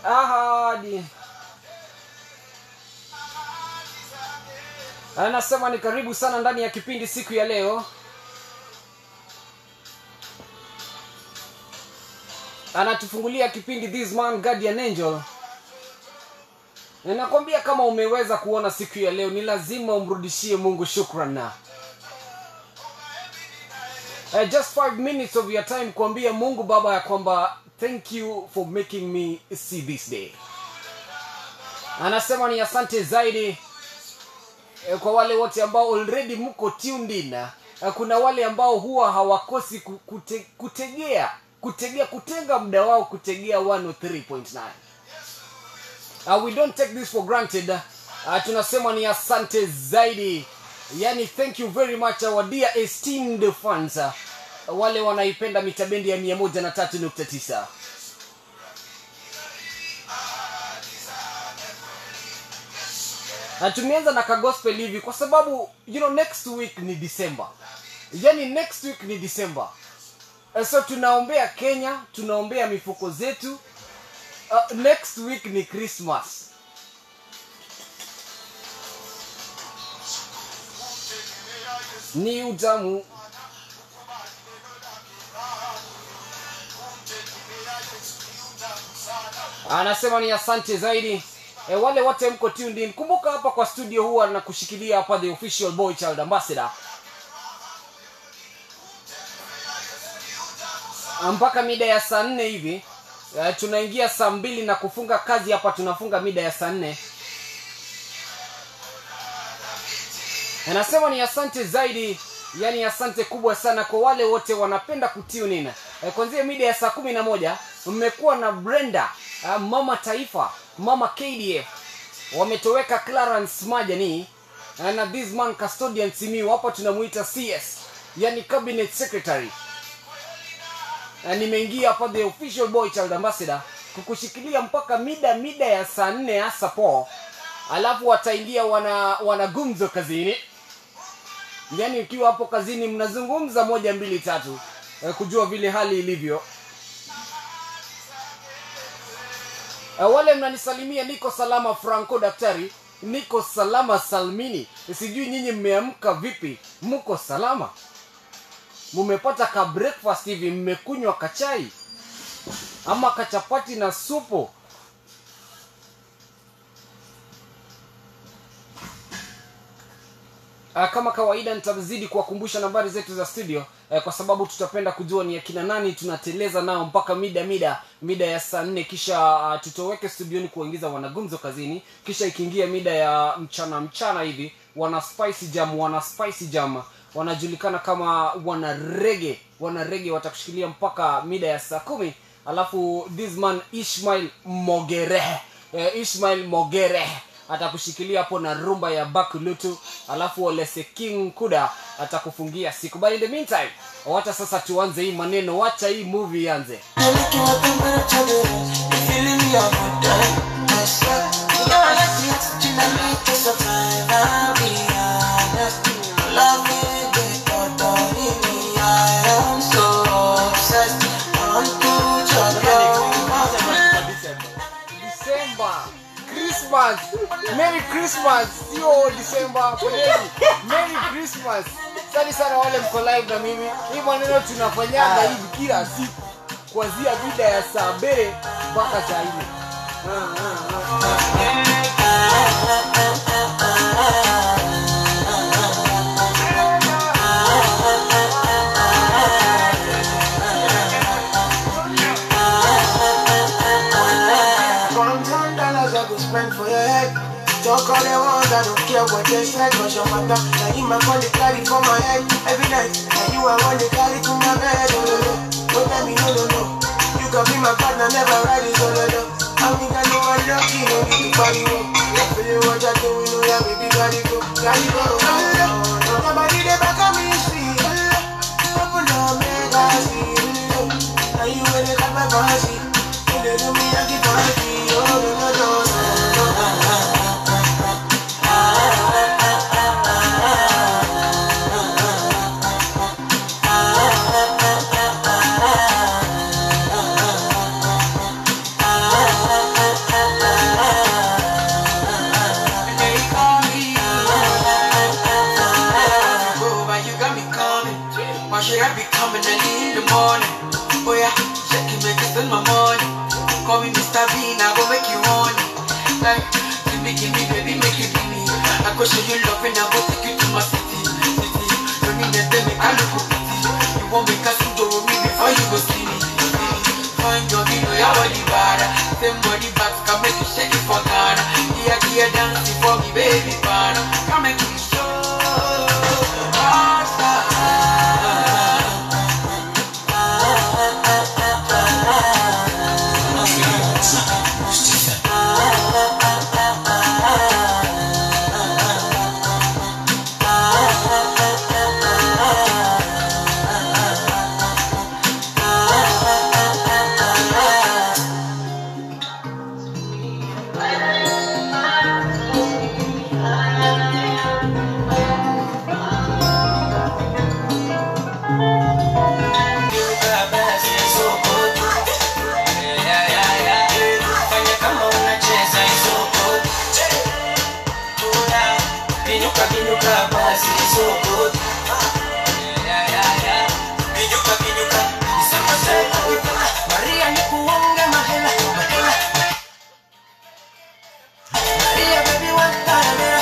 ahadi anasema ni karibu sana ndani ya kipindi siku ya leo anatufungulia kipindi this man guardian angel nakwambia kama umeweza kuona siku ya leo ni lazima umrudishie mungu shukran na uh, just five minutes of your time kuambia mungu baba ya kwamba thank you for making me see this day anasema ni asante zaidi eh, kwa wale wote ambao already mko tuned in eh, kuna wale ambao huwa hawakosi ku- kute, kutegea kutegea kutenga muda wao kutegea 103.9 uh, we don't take this for granted uh, tunasema ni asante zaidi yani thank you very much our dear esteemed fans uh, wale wanaipenda mitabendi ya 103.9 na tumeanza na kagospel hivi kwa sababu you know next week ni december yani next week ni december Eh, so tunaombea kenya tunaombea mifuko zetu uh, next week ni christmas ni utamu anasema ni asante zaidi e, wale wote mko tuned in kumbuka hapa kwa studio huwa na kushikilia hapa the official boy child ambassador mpaka mida ya saa nne hivi uh, tunaingia saa mbili na kufunga kazi hapa tunafunga mida ya saa nne anasema ni asante zaidi yani asante kubwa sana kwa wale wote wanapenda kutunina e, kwanzia mida ya saa kumi na moja mmekuwa na brenda uh, mama taifa mama kdf wametoweka clarence majani uh, na this man custodian simiu hapa tunamuita cs yani cabinet secretary na nimeingia hapa the official boy child ambassador kukushikilia mpaka mida mida ya saa nne hasa po alafu wataingia wana wanagumzo kazini yaani ukiwa hapo kazini mnazungumza moja mbili tatu eh, kujua vile hali ilivyo eh, wale mnanisalimia niko salama franco daktari niko salama salmini sijui nyinyi mmeamka vipi mko salama mumepata ka breakfast hivi mmekunywa kachai ama kachapati na supu Ah, kama kawaida nitazidi kuwakumbusha nambari zetu za studio eh, kwa sababu tutapenda kujua ni akina nani tunateleza nao mpaka mida mida mida ya saa nne kisha uh, tutoweke studioni kuwaingiza wanagumzo kazini kisha ikiingia mida ya mchana mchana hivi wana spicy jam wana spicy jam wanajulikana kama wana rege wana rege watakushikilia mpaka mida ya saa kumi alafu this man ishmail mogere eh, ishmail mogere atakushikilia hapo na rumba ya bakulutu alafu olese king kuda atakufungia siku but in the meantime wacha sasa tuanze hii maneno wacha hii movie ianze December Christmas Merry Christmas sio December poleni Merry Christmas sani sana wale mko live na mimi hii maneno tunafanyaga hivi kila siku kuanzia mida ya saa mbili mpaka saa nne One one dollars I go spend for your head. Talk all they want, I don't care what they say, cause your mother, now you my money carry for my head every night. Now you I want to carry to my bed, oh no no. Don't tell me no no no. You can be my partner, never ride it solo no. I think I know I'm lucky, no need to party go. Feel you what I do, we know ya baby, gotta go, gotta go. Oh, no, no. Nobody they back on me, see. Open up, make I see. Now you when they got my fancy. You they do me, I keep fancy. Oh no no no no. spend my money. Call me Mr. Bean, I go make you honey. Like, give me, give me, baby, make you give me. I go show you love and I go take you to my city. City. Don't need them, make I look pity. You won't make a suit with me before you go see me. Fine, your you know your body bad. Same body back can make you shake it for Ghana. Here, here, dance for me, baby, pana. Come make me show. Maria nikuonge mahela mahela Maria baby wantanamera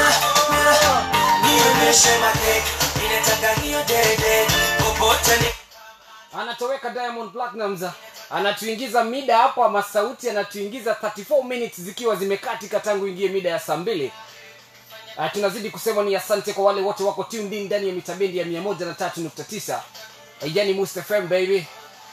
nionyeshe makeke ninataka hiyo dede popote ni anatoweka diamond platinums anatuingiza mida hapo ama sauti anatuingiza 34 minutes zikiwa zimekatika tangu ingie mida ya saa mbili uh, tunazidi kusema ni asante kwa wale wote wako tuned in ndani ya mitabendi ya 139 uh, yani Must FM baby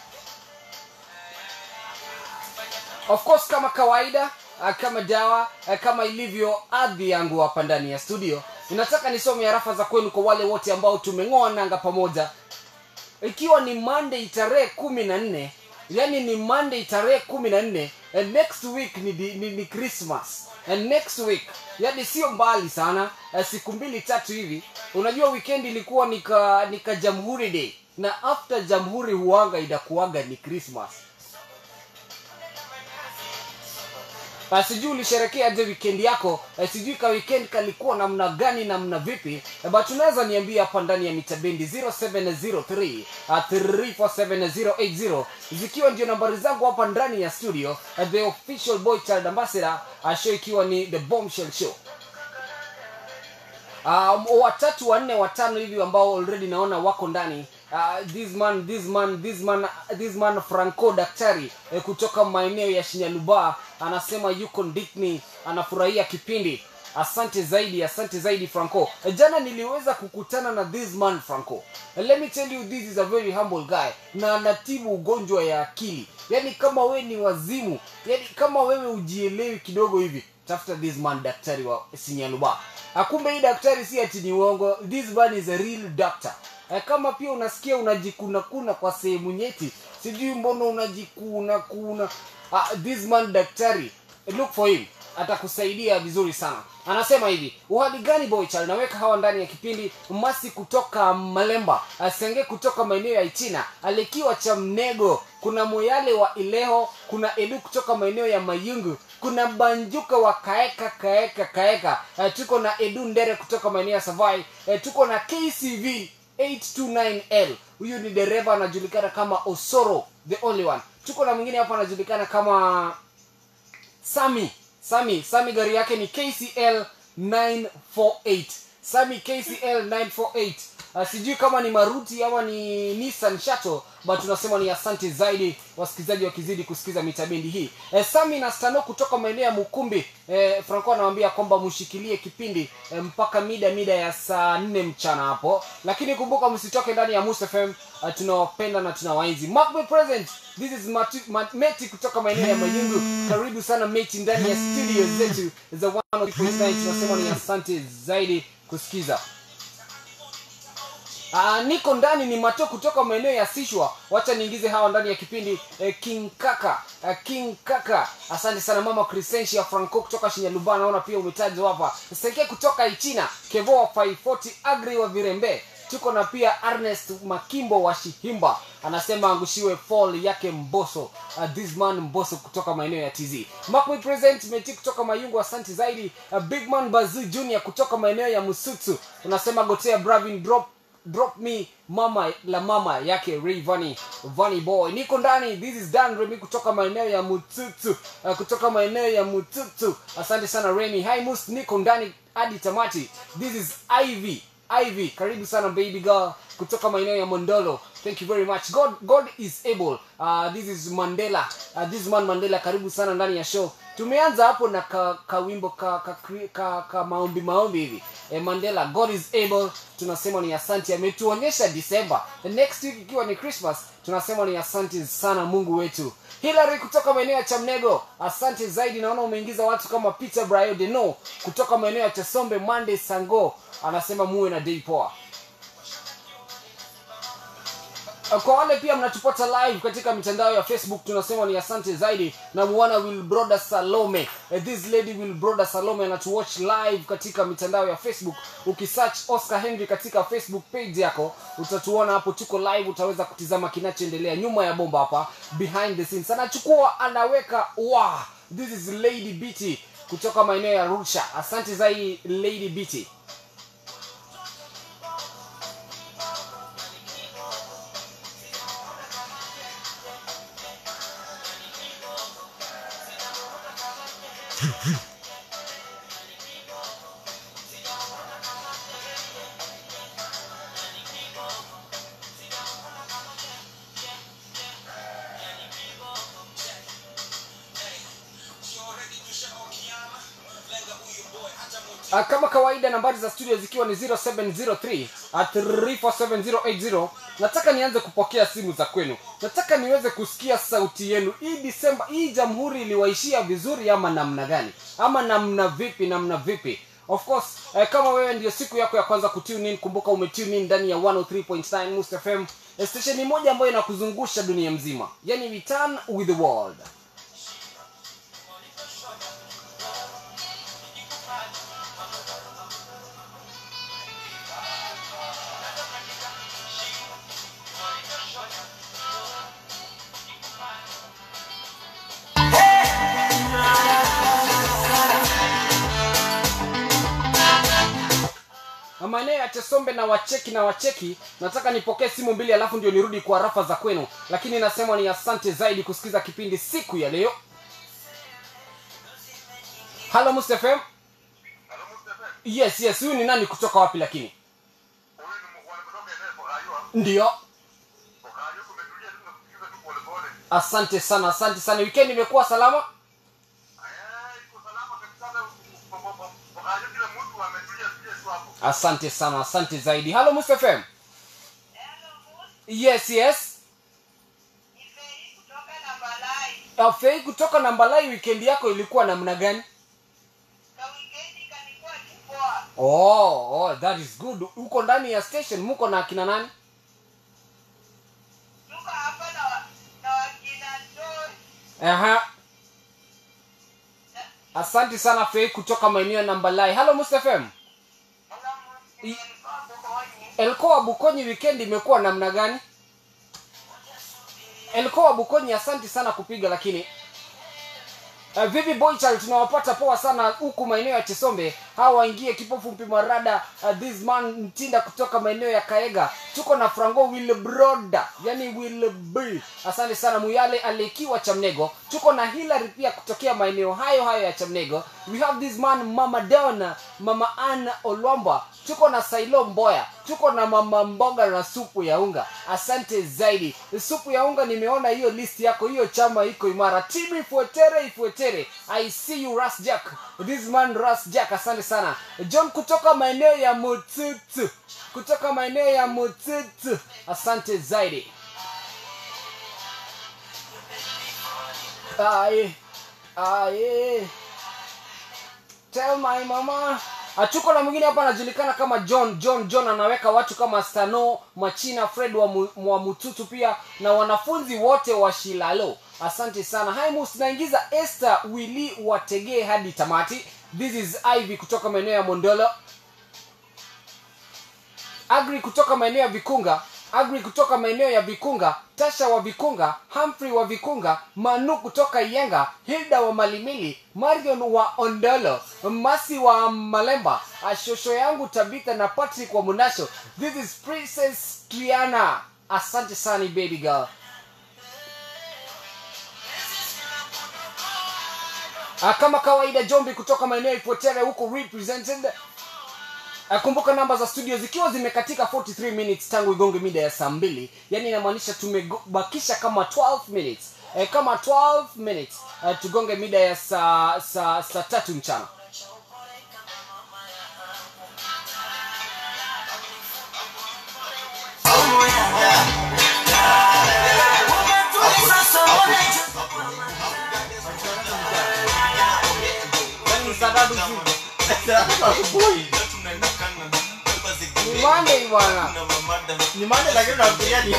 of course kama kawaida uh, kama dawa uh, kama ilivyo adhi yangu hapa ndani ya studio ninataka nisome harafa za kwenu kwa wale wote ambao tumeng'oa nanga pamoja ikiwa ni monday tarehe kumi na nne yani ni monday tarehe kumi na nne and next week ni, di- ni, ni christmas and next week yani sio mbali sana eh, siku mbili tatu hivi unajua weekend ilikuwa nika nika jamhuri day na after jamhuri huanga inakuaga ni christmas Uh, sijui ulisherekea je weekend yako uh, sijui ka weekend kalikuwa namna gani namna vipi uh, but unaweza niambia hapa ndani ya mitabendi 0703 uh, 347080 zikiwa ndio nambari zangu hapa ndani ya studio uh, the official boy child ambassador uh, show ikiwa ni the bombshell show um, watatu wanne watano hivi ambao already naona wako ndani uh, this man this man this man this man franco daktari eh, kutoka maeneo ya shinyaluba anasema yuko ndikni anafurahia kipindi asante zaidi asante zaidi franco Eh, jana niliweza kukutana na this man franco Eh, let me tell you this is a very humble guy na anatibu ugonjwa ya akili yani kama we ni wazimu yani kama wewe ujielewi kidogo hivi tafuta this man daktari wa sinyaluba akumbe hii daktari si ati ni uongo this man is a real doctor Eh, kama pia unasikia unajikunakuna kwa sehemu nyeti sijui mbona unajikuna kuna uh, this man daktari look for him atakusaidia vizuri sana anasema hivi uhali gani boychal naweka hawa ndani ya kipindi masi kutoka malemba senge kutoka maeneo ya ichina alikiwa cha mnego kuna moyale wa ileho kuna edu kutoka maeneo ya mayungu kuna banjuka wa kaeka kaeka kaeka uh, tuko na edu ndere kutoka maeneo ya savai uh, tuko na kcv 829l huyu ni dereva anajulikana kama osoro the only one tuko na mwingine hapa anajulikana kama sami sami sami gari yake ni kcl 948 sami kcl 948 uh, sijui kama ni maruti ama ni nissan shuttle but tunasema ni asante zaidi wasikilizaji wakizidi kusikiza mitabendi hii eh, sami na stano kutoka maeneo ya mukumbi eh, franco anawambia kwamba mshikilie kipindi eh, mpaka mida mida ya saa nne mchana hapo lakini kumbuka msitoke ndani ya Musa fm uh, tunawapenda na tunawaenzi Mark me present this is Mati, Mat, meti kutoka maeneo ya mayungu karibu sana meti ndani ya studio zetu za 103.9 tunasema ni asante zaidi kusikiza Aa, niko ndani ni mato kutoka maeneo ya sishwa wacha niingize hawa ndani ya kipindi eh, king kaka eh, king kaka asante sana mama crescentia franco kutoka shinyaluba naona pia umetajwa hapa seke kutoka ichina kevo wa 540 agri wa virembe tuko na pia ernest makimbo wa shihimba anasema angushiwe fall yake mboso uh, this man mboso kutoka maeneo ya tz makwe present meti kutoka mayungu asante zaidi uh, big man bazu junior kutoka maeneo ya musutsu unasema gotea bravin drop drop me mama la mama yake Ray Vani Vani boy niko ndani this is Dan Remy kutoka maeneo ya Mututu uh, kutoka maeneo ya Mututu asante sana Remy hi mus niko ndani hadi tamati this is Ivy Ivy karibu sana baby girl kutoka maeneo ya Mondolo thank you very much God God is able uh, this is Mandela uh, this man Mandela karibu sana ndani ya show tumeanza hapo na ka, ka wimbo ka, ka, ka, ka, ka maombi maombi hivi eh, Mandela God is able tunasema ni asante ametuonyesha December the next week ikiwa ni Christmas tunasema ni asante sana Mungu wetu Hillary kutoka maeneo ya Chamnego asante zaidi naona umeingiza watu kama Peter Brayo Deno kutoka maeneo ya Chesombe Monday Sango anasema muwe na day poa kwa wale pia mnatupata live katika mitandao ya facebook tunasema ni asante zaidi na muona wilbroda salome Eh, this lady wilbroda salome anatuwatch live katika mitandao ya facebook ukisearch oscar henry katika facebook page yako utatuona hapo tuko live utaweza kutizama kinachoendelea nyuma ya bomba hapa behind the scenes anachukua anaweka wow, this is lady bt kutoka maeneo ya rusha asante zaidi lady bt Uh, kama kawaida nambari za studio zikiwa ni 0703 at 347080 nataka nianze kupokea simu za kwenu nataka niweze kusikia sauti yenu hii disemba hii jamhuri iliwaishia vizuri ama namna gani ama namna vipi namna vipi of course eh, kama wewe ndio siku yako ya kwanza kutune in kumbuka umetune in ndani ya 103.9 Must FM eh, stesheni moja ambayo inakuzungusha dunia mzima yani we turn with the world Na maeneo ya Chesombe na wacheki na wacheki, nataka nipokee simu mbili alafu ndio nirudi kwa rafa za kwenu, lakini nasema ni asante zaidi kusikiza kipindi siku ya leo. Halo Must FM. Yes, yes, huyu ni nani kutoka wapi lakini? Ndio. Asante sana, asante sana. Weekend imekuwa salama? Asante sana, asante zaidi. Halo Must FM. Yes, yes. Uh, Fei kutoka Nambalai, weekend yako ilikuwa namna gani? Oh, oh, that is good. Uko ndani ya station, muko na akina nani? Aha. Asante sana Fei kutoka maeneo ya Nambalai. Halo Must FM. Elkoa Bukonyi weekend imekuwa namna gani? Elkoa Bukonyi, asante sana kupiga lakini Uh, vipi boychal tunawapata poa sana huku maeneo ya Chesombe. Hawa waingie kipofu mpimarada uh, this man mtinda kutoka maeneo ya Kaega. Tuko na Franco Wilbroda, yani Will B. Asante sana Muyale alikiwa Chamnego. Tuko na Hillary pia kutokea maeneo hayo hayo ya Chamnego. We have this man Mama Donna, Mama Anna Olwamba. Tuko na Sailo Mboya. Tuko na Mama Mboga na supu ya unga. Asante zaidi. Supu ya unga nimeona hiyo list yako, hiyo chama iko imara. Timu ifuetere ifuetere. I see you Ras Jack. This man Ras Jack, asante sana. John kutoka maeneo ya Mututu. Kutoka maeneo ya Mututu. Asante zaidi. Aye. Aye. Tell my mama. Atuko na mwingine hapa anajulikana kama John. John John anaweka watu kama Stano, Machina, Fred wa, mu, wa Mututu pia na wanafunzi wote wa Shilalo. Asante sana. Haimus naingiza Esther Willy wategee hadi tamati. This is Ivy kutoka maeneo ya Mondolo. Agri kutoka maeneo ya Vikunga agri kutoka maeneo ya vikunga tasha wa vikunga humphrey wa vikunga manu kutoka iyenga hilda wa malimili marion wa ondolo masi wa malemba ashosho yangu tabitha na patrick wa munasho this is princess triana asante sana baby girl Ah, kama kawaida jombi kutoka maeneo ya ipotere huko represented Ah, kumbuka namba za studio zikiwa zimekatika 43 minutes tangu igonge mida ya saa mbili yani inamaanisha tumebakisha kama 12 minutes eh, kama 12 minutes eh, tugonge mida ya saa saa saa tatu mchana ni Monday bwana ni mande lakini nafikiria ni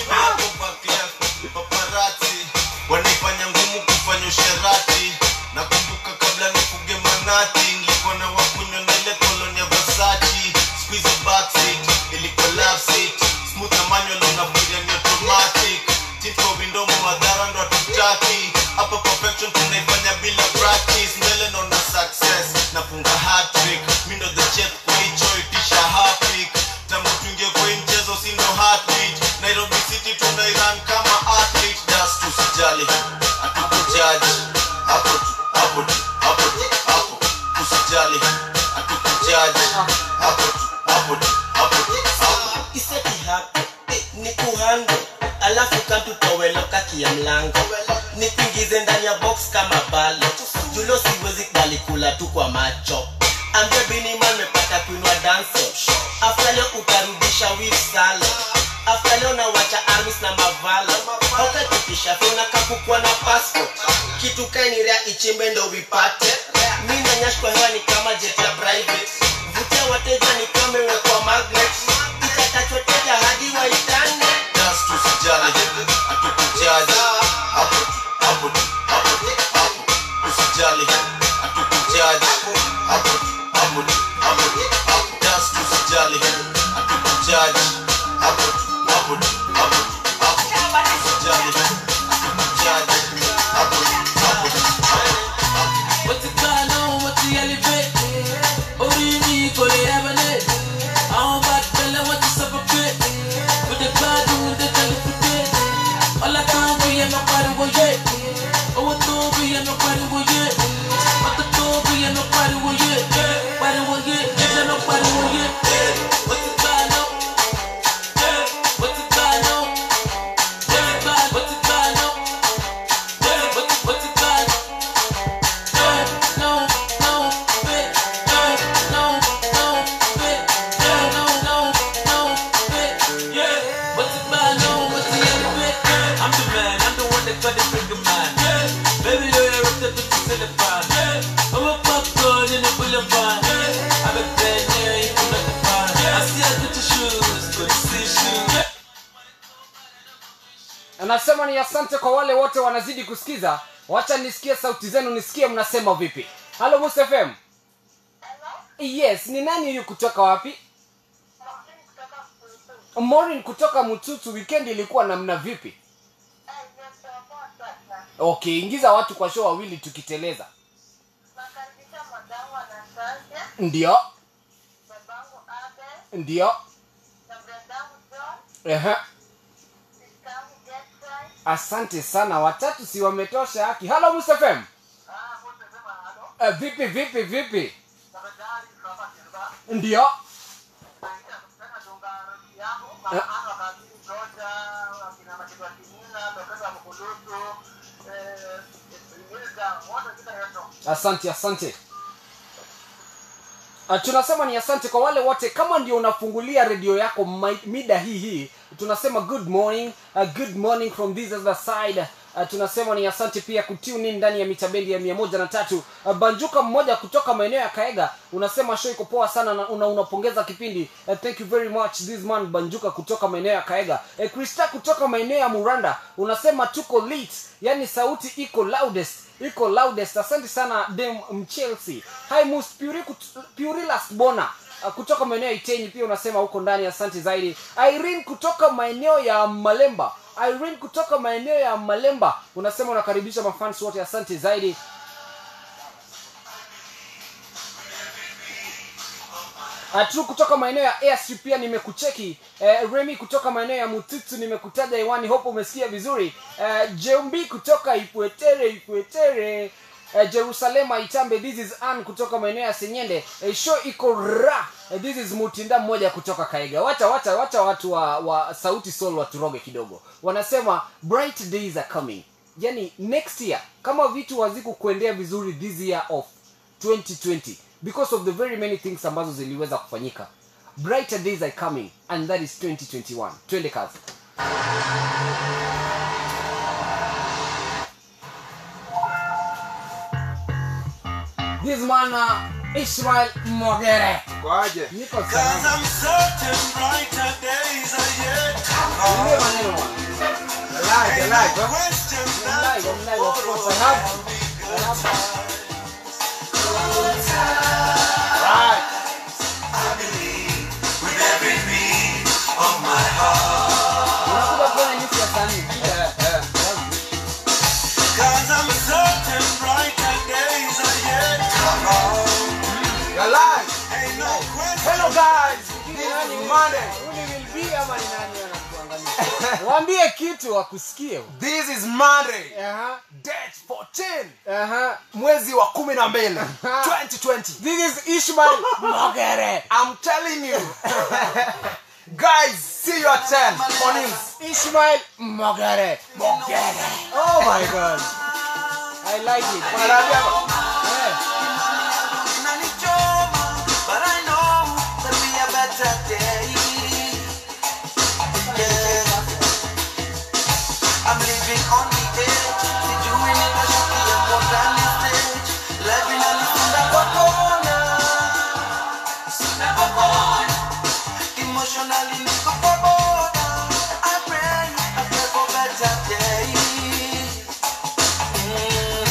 paparati wanaifanya ngumu kufanya usherati nakumbuka kabla nifuge manati nilikuwa na wakunywa na ile koloni ya vasachi squeeze backseat ilikuwa love seat smooth na manual unafikiria ni automatic tint kwa window madhara ndo hatutaki hapa perfection tunaifanya bila practice mbele naona success nafunga hat-trick mi ndo the chef kwa hicho itisha hapik tangu tuingie kwa hii mchezo si ndo heartbeat nairobi city tunairan kama athlete das tusijali hatukujaji hapo tu hapo tu hapo tu hapo usijali hatukujaji hapo tu hapo tu hapo tu hapo iseti hapo ni kuhando alafu kantutoweloka kia mlango nikuingize ndani ya box kama balo julo siwezi kubali kula tu kwa macho ambia biniman mepata kuinua danso afta leo utarudisha wif salo afta leo nawacha armis na mavalo haukakipisha fona kakukwa na passport kitu kainirea ichimbe ndo vipate mi nanyash kwa hewa ni kama jet ya private vutia wateja ni kama imewekwa magnet itatachwa teja hadi waitane das tusijali hatukujaji hapo tu hapo tu hapo tu hapo usijali hatukujaji hapo tu hapo tu hapo tu hapo das tusijali hatukujaji hapo tu hapo tu hapo tu hapo usijali hatukujaji hapo tu hapo tu hapo What's it going on? What's the elevate? Orí mi kò lè ebele. Àwọn bá tẹ̀lé wọ́n ti suffocate. With the gbádùn dé tẹlifíde. Ọlá tó ń bí ẹnu pariwo yé. Owó tó ń bí ẹnu pariwo yé. Mọ́tò tó ń bí ẹnu pariwo yé. Pariwo yé. Ẹnu pariwo yé. What's it going on? What's it going on? What's it going- what's it going on? What's it- what's it going on? No, no, fit. No, no, no, fit. No, no, no, no, fit. Yeah, what's it by? No, what's the other bit? I'm the man, I'm the one that got the bigger man. Yeah, baby, you're up to the telephone. Yeah, I'm a popcorn in the boulevard. Yeah, I'm a bad yeah, you can look fine. I see I put your shoes, good to see shoes. Yeah. anasema ni asante kwa wale wote wanazidi kusikiza wacha nisikie sauti zenu nisikie mnasema vipi halo Musa fm yes ni nani huyu kutoka wapi Maureen kutoka mtutu weekend ilikuwa namna vipi okay ingiza watu kwa show wawili tukiteleza nakaribisha mwadangu anastasia ndio babangu abel ndio na bradangu john Ehe. sistangu getfry asante sana watatu si wametosha haki halo Musa fm Eh, vipi vipi vipi ndio asante asante Uh, tunasema ni asante kwa wale wote kama ndio unafungulia redio yako mai- mida hii hii tunasema good morning uh, good morning from this other side uh, tunasema ni asante pia kutune in ndani ya mitabendi ya mia moja na tatu uh, banjuka mmoja kutoka maeneo ya kaega unasema show iko poa sana na una, unapongeza kipindi uh, thank you very much this man banjuka kutoka maeneo ya kaega uh, krista kutoka maeneo ya muranda unasema tuko late yani sauti iko loudest iko loudest asante sana dem mchelsea hi mus Puri kut- purilas bona uh, kutoka maeneo ya itenyi pia unasema huko ndani asante zaidi irene kutoka maeneo ya malemba irene kutoka maeneo ya malemba unasema unakaribisha mafans wote asante zaidi Atru kutoka maeneo ya airstrip pia nimekucheki eh, remi kutoka maeneo ya mututsu nimekutaja iwani hope umesikia vizuri eh, jeumbi kutoka ipwetere ipwetere eh, jerusalema itambe this is an kutoka maeneo ya senyende eh, show iko ra eh, this is mutinda mmoja kutoka kaiga wacha wacha wacha watu wa, wa sauti sol waturoge kidogo wanasema bright days are coming yani next year kama vitu hazikukuendea vizuri this year of 2020 because of the very many things ambazo ziliweza kufanyika brighter days are coming and that is 2021 twende kazi this man uh, ishmael mogere kwaje niko sana Niambie maneno bwana. live live I'm live, I'm live, of course. I have, I have unakuja kuona nyusi ya sanii You're live hello guys Ni this nani is huyu? monday Huyu ni Will B ama ni nani anatuangalia? waambie kitu wakusikie this is monday Aha, date 14 aha. mwezi wa kumi na mbili 2020 this is ishmael mogere i'm telling you guys see you at 10 mornings ishmael mogere mogere oh my god i like it Wanaambia, Eh. I'm living on the edge, sijuini nitashukia modern stage. Life inanisunda kwa kona, sunda kwa kona. Emotionally niko kwa boda. I pray, I pray for better days. Mm.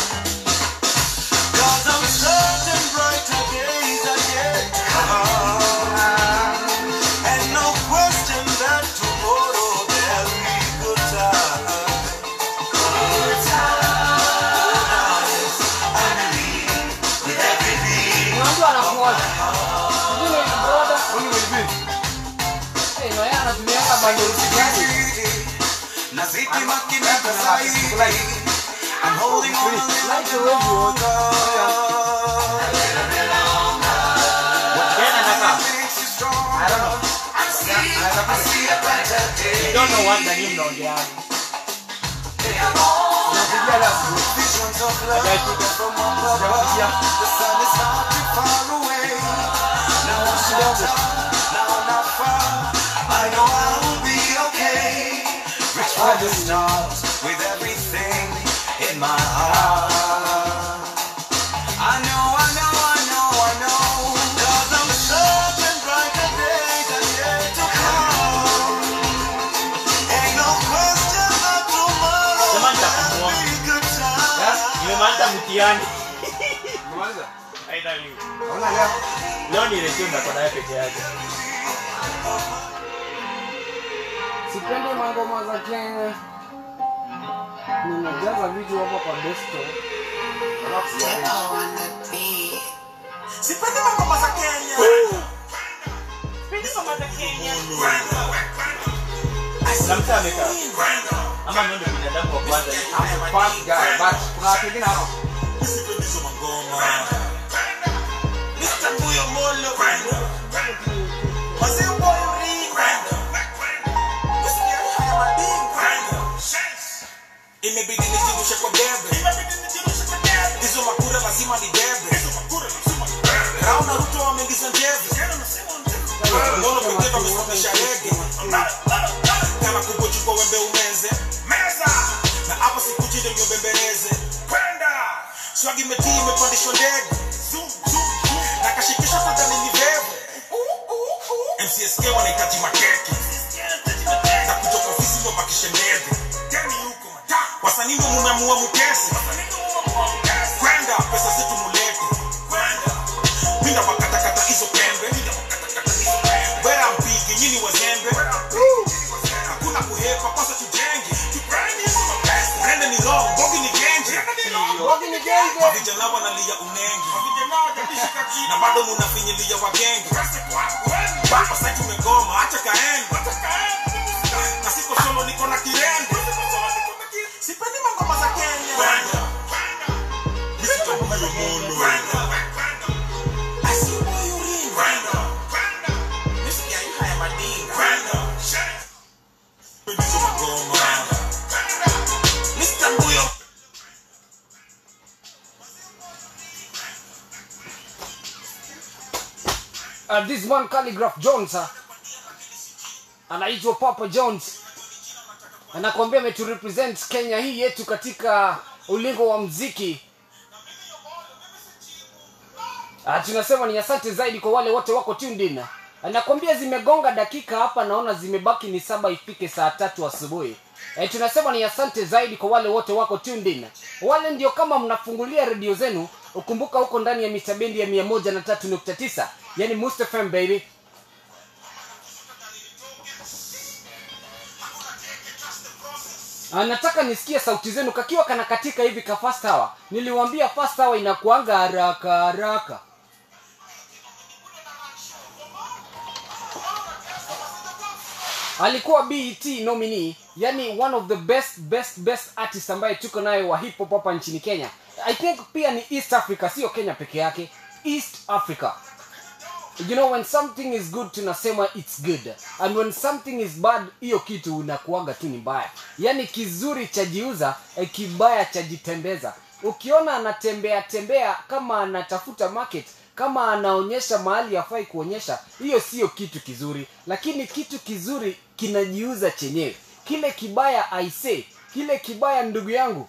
'Cause I'm certain brighter days are yet to come. And no question that tomorrow there'll be good times. Good times. I believe with every beat. Kuna mtu anakuoja sijui ni brother Eh, na yeye anatumianga bundles gani? Nazidi makinika zaidi. I'm holding on a little Like the bit way you walk. makes you strong. I don't know. I see, I see a brighter day. don't know what the name naongeaje Visions of love from up above. The sun is not too far away. Now I'm shelter, now I'm not far. I know I will be okay. Reach for the stars with everything in my heart. I know, I know, I know, I know. Cause I'm certain brighter days are yet to come. Ain't no question that tomorrow Sema nitakumoa. will be good times. nimemaliza mtihani Umemaliza? Aidha leo. Hauna leo? leo ni resume kwa naye peke yake sipendi mangoma za kenya nimejaza vitu hapa kwa desto Sipendi mangoma za Kenya. Sipendi ngoma za Kenya. na mtu amekaa ama mimi ndio binadamu wa kwanza I'm a fast guy, but kuna watu wengine hapa. Sipendi hizo mangoma. Mr. Mbuyo Molo. Wazee boy Ringo. Usikia haya madingo. Imebidi nijirushe kwa debe. Hizo makura lazima ni debe. Rauna Ruto wameingiza njeve. Ngono pekee wamesomesha rege. Kama kubochukua wembe umeze. Na hapa sikuji ndio niobembeleze. Swagi imetii imepandishwa ndege. Na kashikisha fadhali ni vevu. MCSK wanahitaji makeke. Na kutoka ofisi ndo bakishe ndege. Wasanii ndo mumeamua mukese. Kwenda pesa zetu mulete. Pinda wakatakata hizo pembe. Yo, Bogi ni genje. Bogi ni genje. Mavijana wanalia unenge. Na bado munafinyilia wagenge. Baba sasa tumegoma, acha kaende. Na siko solo niko na kirende. Sipendi mangoma za Kenya. Mimi sitakuwa mono. I see why you ring. Nisikia hii haya madinga. Sipendi hizo magoma. Mr. Mbuyo. uh, this man calligraph jones uh, anaitwa papa jones anakuambia ameturepresent kenya hii yetu katika ulingo wa mziki uh, tunasema ni asante zaidi kwa wale wote wako tuned in anakwambia zimegonga dakika hapa naona zimebaki ni saba ifike saa tatu asubuhi e, tunasema ni asante zaidi kwa wale wote wako tuned in wale ndio kama mnafungulia redio zenu ukumbuka huko ndani ya mitabendi ya mia moja na tatu nukta tisa yani mustafm baby Ah, nataka nisikie sauti zenu kakiwa kana katika hivi ka fast hour niliwambia fast hour inakuanga haraka haraka alikuwa bet nominee yani one of the best best best artist ambaye tuko nayo wa hip hop hapa nchini kenya i think pia ni east africa sio kenya peke yake east africa you know when something is good tunasema it's good and when something is bad hiyo kitu unakuaga tu ni mbaya yaani kizuri chajiuza eh, kibaya chajitembeza ukiona anatembea tembea kama anatafuta market kama anaonyesha mahali hafai kuonyesha hiyo sio kitu kizuri lakini kitu kizuri kinajiuza chenyewe kile kibaya aise kile kibaya ndugu yangu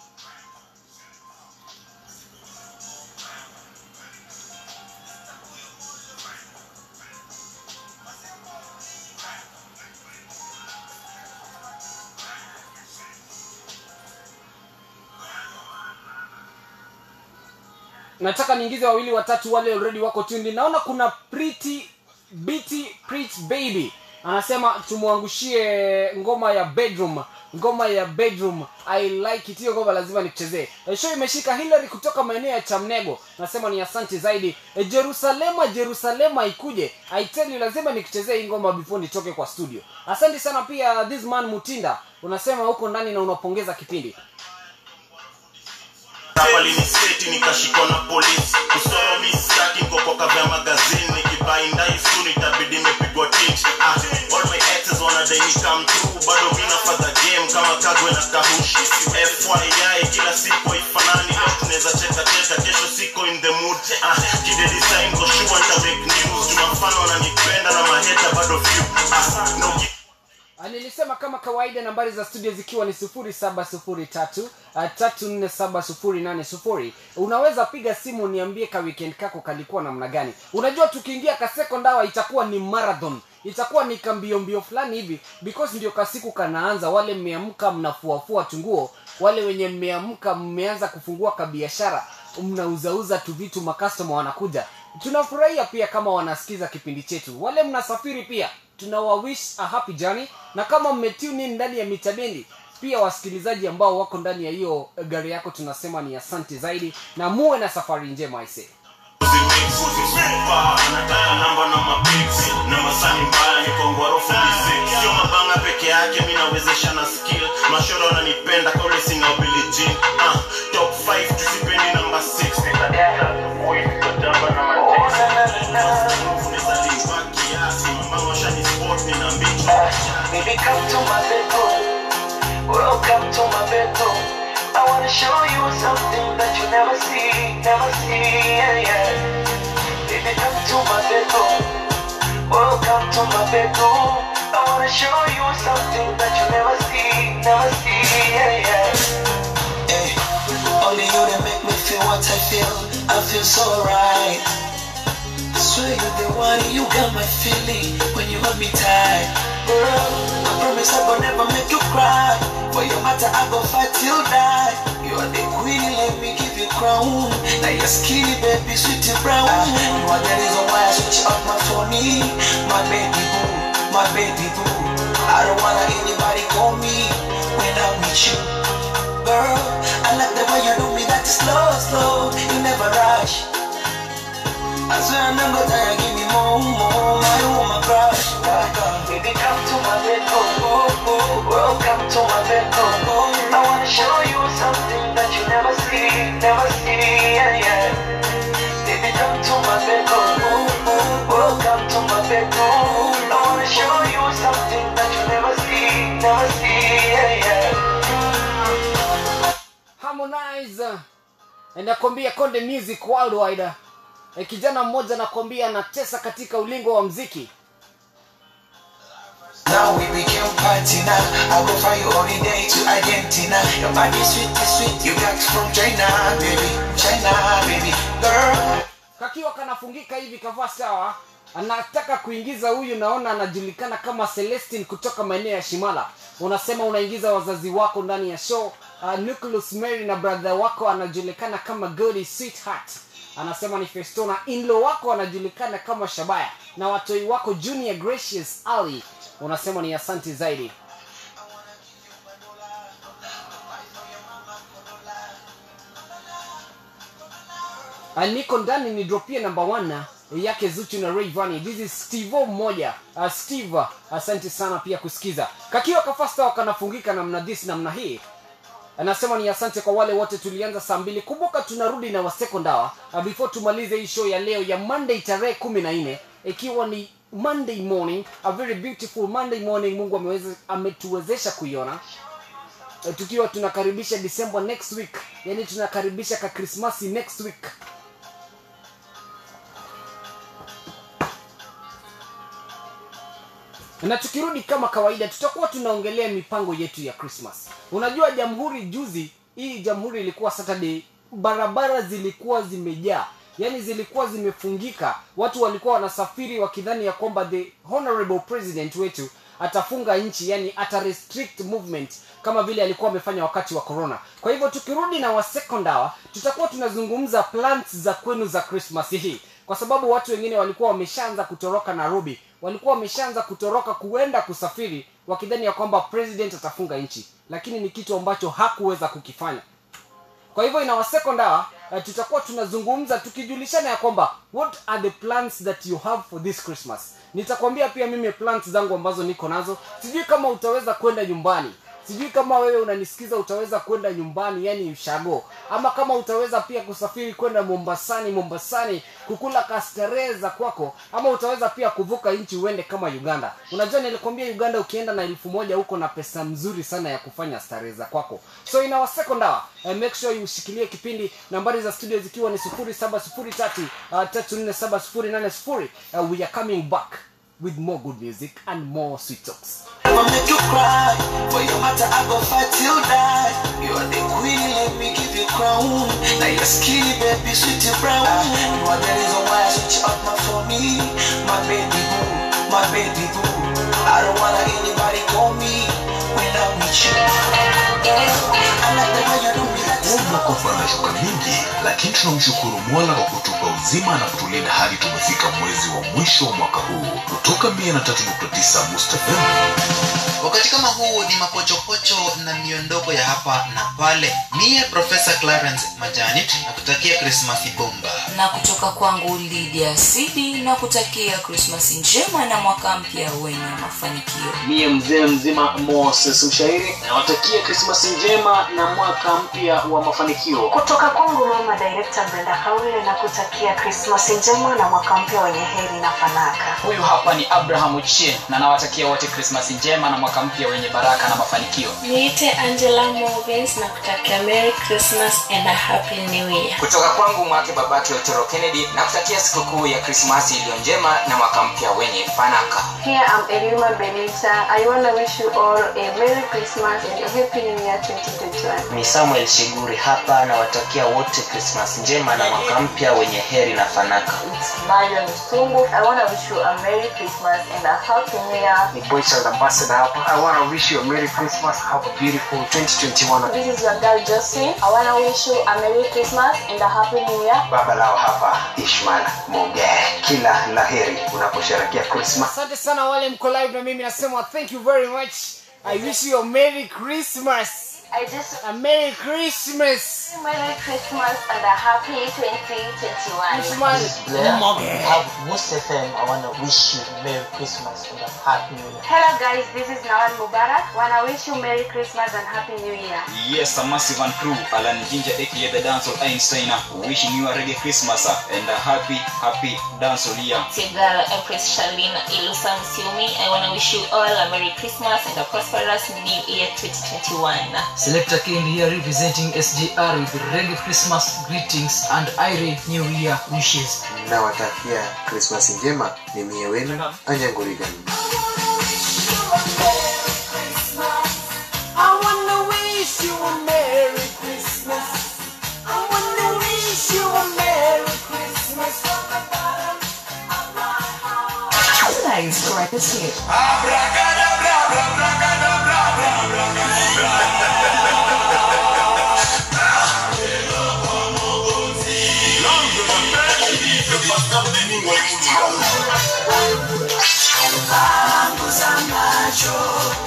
nataka niingize wawili watatu wale already wako tuned naona kuna pretty Bitty Preach baby anasema tumwangushie ngoma ya bedroom ngoma ya bedroom i like it hiyo ngoma lazima nikuchezee e, show imeshika hillary kutoka maeneo ya chamnego nasema ni asante zaidi e, jerusalema jerusalema ikuje i tell you lazima nikuchezee hii ngoma before nitoke kwa studio asante sana pia this man mutinda unasema huko ndani na unapongeza kipindi hapa liniseti nikashikwa na polisi kusoro mistaki nkokoka vya magazini nikibaindai soon itabidi imepigwa tint ah, all my exes wanadai ni come through bado mina fadha game kama kagwe na kahushi fyi kila siku haifanani leo tunaweza cheka cheka kesho siko in the mood ah, kide design ko sure nita make news jumafano wananipenda na maheta bado few ah, no Ah, nilisema kama kawaida nambari za studio zikiwa ni sufuri saba sufuri tatu ah, tatu nne saba sufuri nane sufuri unaweza piga simu niambie ka weekend kako kalikuwa namna gani unajua tukiingia kaseko ndawa itakuwa ni marathon itakuwa ni kambio mbio fulani hivi because ndio kasiku kanaanza wale mmeamka mnafuafua tunguo wale wenye mmeamka mmeanza kufungua kabiashara mnauzauza tu vitu makastoma wanakuja tunafurahia pia kama wanasikiza kipindi chetu wale mnasafiri pia tunawawish a happy journey na kama mmetune in ndani ya mitabendi pia wasikilizaji ambao wako ndani ya hiyo gari yako tunasema ni asante zaidi na muwe na safari njema aisee nataka namba na mapiksi na masani mbaya nikongwarofu bisik sio mabanga peke yake mi nawezesha na skill mashoro wananipenda kaule singabilijin uh, top 5 tusipendi namba 6 Baby, come to my bedroom. Welcome to my bedroom. I wanna show you something that you never see, never see. Yeah, yeah. Baby, come to my bedroom. Welcome to my bedroom. I wanna show you something that you never see, never see. Yeah, yeah. Hey, only you that make me feel what I feel. I feel so right. I swear you're the one, you got my feeling when you hold me tight. Girl, I promise I will never make you cry. For your matter, I go fight till die. You are the queen, let me give you crown. Now you're skinny, baby, sweet and brown. you are the reason why I switch up my phone. My baby boo, my baby boo. I don't wanna anybody call me when I'm with you. Girl, I swear I'm not gonna die, give me more, more, my woman crush. Baby, come to my bed, oh, oh, oh, welcome to my bed, oh, oh. I wanna show you something that you never see, never see, yeah, yeah. Baby, come to my bed, oh, oh, oh, welcome to my bed, oh. I wanna show you something that you never see, never see, yeah, yeah. harmonize nakwambia konde music worldwide e, kijana mmoja nakwambia anatesa katika ulingo wa mziki Now we became party now. I go fly you holiday to Argentina. Your body sweet, is sweet. You got from China, baby. China, baby. Girl. kakiwa kanafungika hivi kavaa sawa anataka kuingiza huyu naona anajulikana kama celestin kutoka maeneo ya shimala unasema unaingiza wazazi wako ndani ya show uh, nucleus mary na brother wako anajulikana kama godi sweetheart anasema ni festona inlo wako anajulikana kama shabaya na watoi wako junior gracious ali unasema ni asanti zaidi Uh, niko ndani ni dropie namba 1 yake zuchu na Rayvanny. this is steve mmoja uh, steve asante sana pia kusikiza kakiwa kafasta wakanafungika namna this namna hii anasema ni asante kwa wale wote tulianza saa mbili kumbuka tunarudi na wasekondawa uh, before tumalize hii show ya leo ya monday tarehe kumi na nne ikiwa ni monday morning a very beautiful monday morning mungu ameweza ametuwezesha kuiona Eh, tukiwa tunakaribisha december next week yani tunakaribisha ka krismasi next week na tukirudi kama kawaida tutakuwa tunaongelea mipango yetu ya christmas unajua jamhuri juzi hii jamhuri ilikuwa saturday barabara zilikuwa zimejaa yaani zilikuwa zimefungika watu walikuwa wanasafiri wakidhani ya kwamba the honorable president wetu atafunga nchi yani ata restrict movement kama vile alikuwa amefanya wakati wa corona kwa hivyo tukirudi na wasekondawa tutakuwa tunazungumza plans za kwenu za christmas hii kwa sababu watu wengine walikuwa wameshaanza kutoroka nairobi walikuwa wameshaanza kutoroka kuenda kusafiri wakidhani ya kwamba president atafunga nchi lakini ni kitu ambacho hakuweza kukifanya kwa hivyo ina wasekondawa uh, tutakuwa tunazungumza tukijulishana ya kwamba what are the plans that you have for this christmas nitakwambia pia mimi plans zangu ambazo niko nazo sijui kama utaweza kwenda nyumbani sijui kama wewe unanisikiza utaweza kwenda nyumbani yani ushago ama kama utaweza pia kusafiri kwenda mombasani mombasani kukula kastarehe za kwako ama utaweza pia kuvuka nchi uende kama uganda unajua nilikwambia uganda ukienda na elfu moja huko na pesa mzuri sana ya kufanya starehe za kwako so ina wasekondawa uh, make sure you ushikilie kipindi nambari za studio zikiwa ni sufuri saba sufuri tatu uh, tatu nne saba sufuri nane sufuri uh, we are coming back with more good music and more sweet talks I'ma make you cry. For your matter, I go fight till die. You are the queen, let me give you crown. Now you're skinny, baby, sweet and brown. You are the reason why I switch up my for me. My baby boo, my baby boo. I don't wanna anybody call me when I'm with you. I like the way you do me like huu mwaka umefanya shuka mingi lakini tunamshukuru mola kwa kutupa uzima na kutulinda hadi tumefika mwezi wa mwisho wa mwaka huu kutoka 139 mustafem wakati kama huu ni mapochopocho na miondoko ya hapa na pale miye profesa clarence majanit na kutakia krismasi bomba na kutoka kwangu lidia sidi na kutakia krismasi njema na mwaka mpya wenye mafanikio miye mzee mzima moses mshairi nawatakia krismasi njema na mwaka mpya wa mafanikio kutoka kwangu mama direkta brenda kaule na kutakia krismasi njema na mwaka mpya wenye heri na fanaka huyu hapa ni abraham uchie na nawatakia wote krismasi njema na mwaka mpya wenye baraka na mafanikio niite angela movins na kutakia merry christmas and a happy new year kutoka kwangu mwake babake otoro kennedy na kutakia sikukuu ya krismasi iliyo njema na mwaka mpya wenye fanaka Here I'm Elima Benita. I want to wish you all a Merry Christmas and a Happy New Year 2021. ni samuel shiguri hapa nawatakia wote krismas njema na mwaka mpya wenye heri na fanaka It's Marion Sungu. I want to wish you a Merry Christmas and a Happy New Year. ni boychild ambassador hapa i want to wish you a merry christmas have a beautiful 2021 This is your girl Josephine. I want to wish you a Merry Christmas and a Happy New Year. baba lao hapa ishman muge kila laheri unaposherekea christmas asante sana wale mko live na mimi nasema thank you very much i wish you a merry christmas I just a Merry Christmas. Merry Christmas and a happy 2021. Blair, have most FM, I want to wish you Merry Christmas and a Happy New Year. Hello guys, this is Nawal Mubarak. Wanna wish you Merry Christmas and Happy New Year. Yes, a massive and crew, Alan Ginger aka the Dancehall Einstein, wishing you a reggae Christmas uh, and a happy, happy dancehall year. It's your girl Empress Shalina Ilusa Msiumi. I want to wish you all a Merry Christmas and a prosperous New Year 2021. Selector King here representing SGR with reggae Christmas greetings and Irene New Year wishes. nawatakia krismasi njema ni mie wenu anyangurigan I wanna wish you a Merry Christmas. I wanna wish you a Merry Christmas from the bottom of my heart. Tonight's greatest hit. Banguza macho,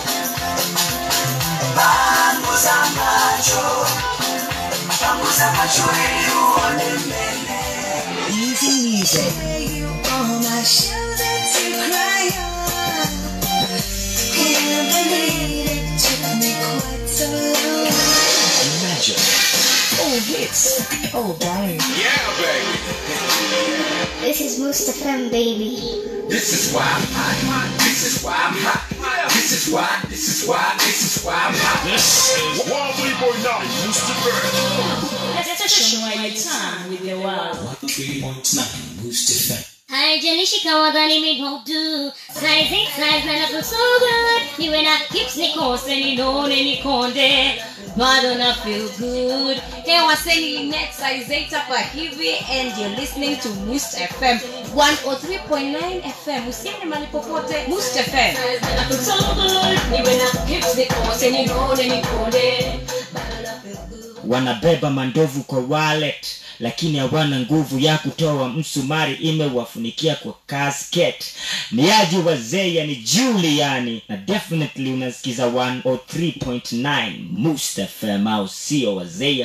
banguza macho, banguza macho ili uone mbele. Easy music. On my shoulder to cry on. Can't believe it took me quite so long. Imagine. All hits, all day. Yeah, baby. This is Mustafam, baby. This is why I'm hot. This is why I'm hot. This is why. This is why. This is why I'm hot. This is Wobbly Boy now. Let's shine your time with the world. 103.9 Boost FM. haijalishi kama dhani migodu saizi saizi na look so good niwe na hips nikose ninone nikonde bado na feel good Hey, waseni net size 8 hapa hivi and you're listening to Must FM 103.9 FM. Usiende mahali popote. Must FM. na look so good niwe na hips nikose ninone nikonde wanabeba mandovu kwa wallet lakini hawana nguvu ya kutoa msumari imewafunikia kwa casket ni aji wazee yani juliani na definitely unasikiza 103.9 mustafm au sio wazea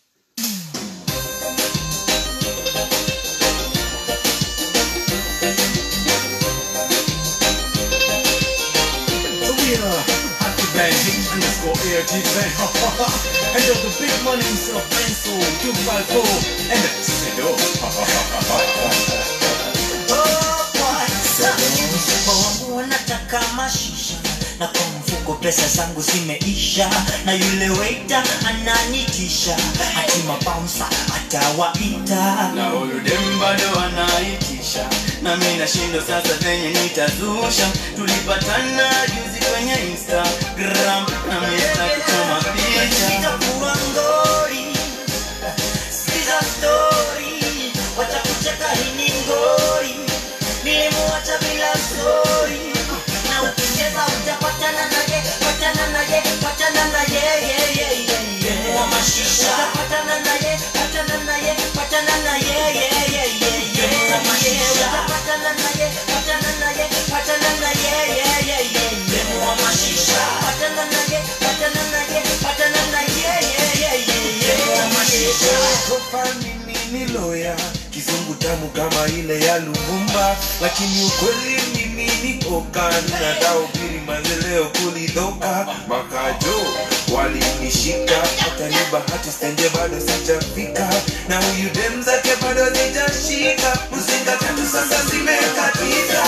So we are happy band, hit groups for air design. and of the big money himself, Benso, 254, and Sedo. wangu wanataka mashisha na kwa mfuko pesa zangu zimeisha na yule waita ananitisha hatima bouncer atawaita na huyu dem bado anaitisha na mi nashindo sasa zenye nitazusha tulipatana juzi kwenye instagram na mieza kuchoma picha itakuwa ngori sikiza story wacha kucheka hii ni ngori nilimuacha bila story na ukicheza utapatana naye patana naye patana naye yeah, yeah, yeah, yeah. wa mashisha utapatana naye patana naye patana naye yeah, yeah, yeah, yeah. wa mashisha utapatana naye patana naye patana naye yeah, yeah, yeah, yeah. wa mashisha patana naye patana naye patana naye yeah, yeah, yeah, yeah. wa mashisha Profile mimi ni loya kizungu tamu kama ile ya Lumumba, lakini ukweli mimi ni oka, ninadaubiri mazeleo kulidhoka makajo walinishika, hata ni bahati stenje bado sijafika, na huyu dem zake bado zijashika, mzinga tatu sasa zimekatika.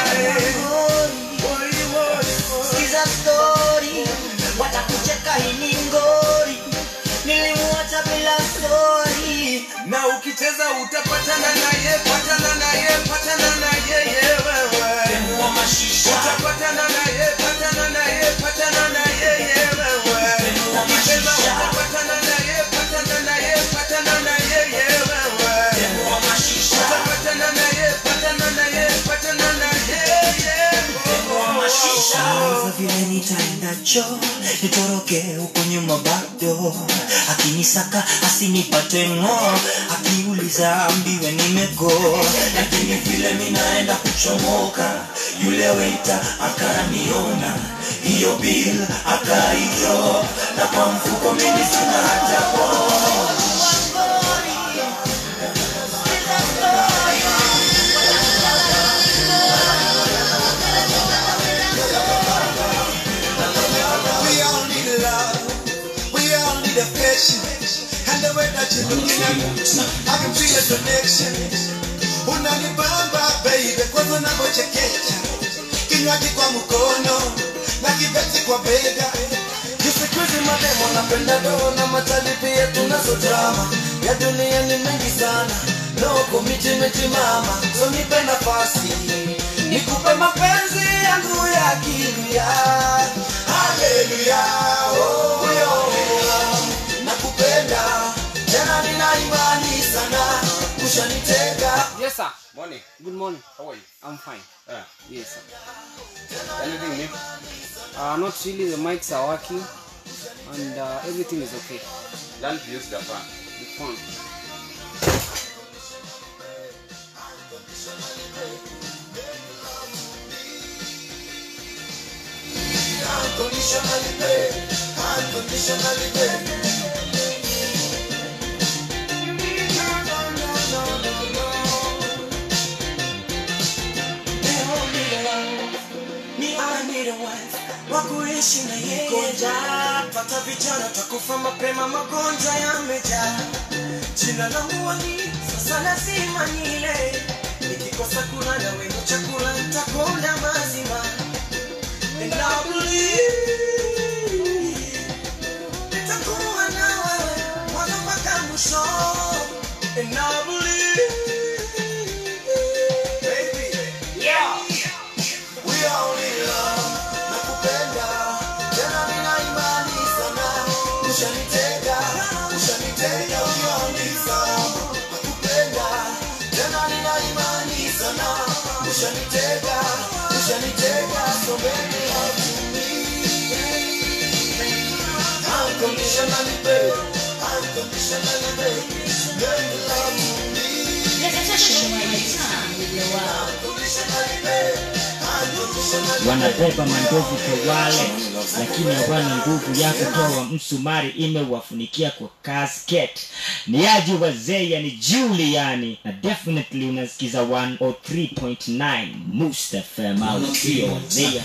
sikiza story watakucheka hii ni ngori nilimuacha bila story na ukicheza utapatana naye, patana naye, patana naye yewewe, utapatana naye, patana naye, patana naye yewewe, ukicheza utapatana naye, patana naye, patana naye yewewe, utapatana naye, patana naye, patana naye yewewe. Sasa vile nitaenda macho nitoroke huko nyuma bado akinisaka asinipate ng'o akiuliza ambiwe nimego lakini vile minaenda kuchomoka yule weita akaniona hiyo bil akaidro na kwa mfuko mimi sina hata po We all need love. We all need affection. And the way that you're looking at me, I can feel a connection. Unanibamba baby, kwanza unavyochekecha. Kinywaji kwa mkono na kibeti kwa bega. Siku hizi mademo napenda do na matali pia tunazo drama ya dunia ni mengi sana loko mitimiti mama so nipe nafasi nikupe mapenzi yangu ya kilia haleluya oh, yo. nakupenda tena nina imani sana ushanitega Yes, sir. Morning. Good morning. How are you? I'm fine. Yeah. Yes, sir. Anything new? Uh, not really. The mics are working, and uh, everything is okay. Learn to use the fan. The phone. Unconditionally babe, unconditionally babe. ni anira wife wakuishi na yeye Ngoja, pata vijana takufa mapema magonjwa yamejaa jina langu wali sasa lazima nile nikikosa kula na wenye chakula nitakonda mazima And I believe nitakuwa na wewe mwanzo mpaka mwisho And I believe baby yeah we all in love nakupenda tena nina imani sana ushanitega ushanitega ulioniza nakupenda tena nina imani sana ushanitega ushanitega so baby love to me unconditionally babe unconditionally babe baby love to me unconditionally babe wanabeba mandovu kwa wale lakini hawana nguvu ya kutoa msumari imewafunikia kwa casket ni aji wazee yani juliani na definitely unasikiza 103.9 mustafm au sio wazee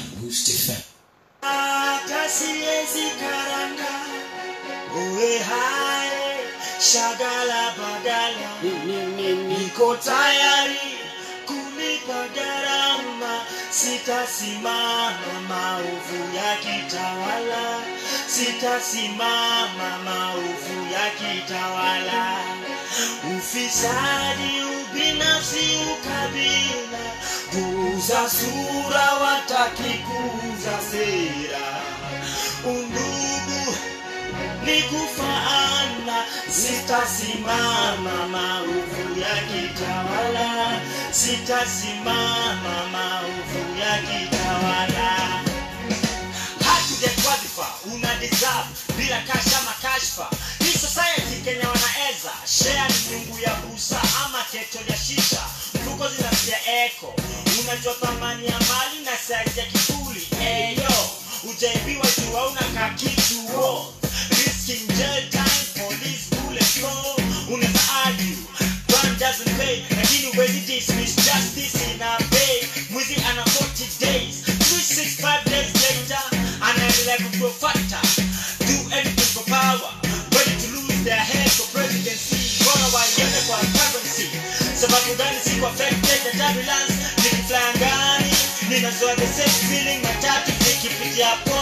hata siwezi karanga uwe hai shagala bagala niko tayari kulipa gharama sitasimama maovu ya kitawala sitasimama maovu ya kitawala ufisadi ubinafsi ukabila kuuza sura wataki kuuza sera undugu ni kufaana sitasimama maovu ya kitawala sitasimama maovu ya kitawala hatujakwadhifa una deserve bila kasha makashfa hii society kenya wanaeza share ni nyungu ya busa ama keto ya shisha mfuko zinasia eko unajua thamani ya mali na saizi ya kifuli eyo ujaibiwa juu hauna kakituo risking jail time police bullet call unaweza argue crime doesn't pay lakini huwezi dismiss justice ina pay mwizi ana 40 days 365 days later anaendelea kugrow fatter do anything for power ready to lose their head for presidency bora waiende kwa currency sababu gani si kwa affected na turbulence nikifly angani ninazoa the same feeling matatu nikipitia po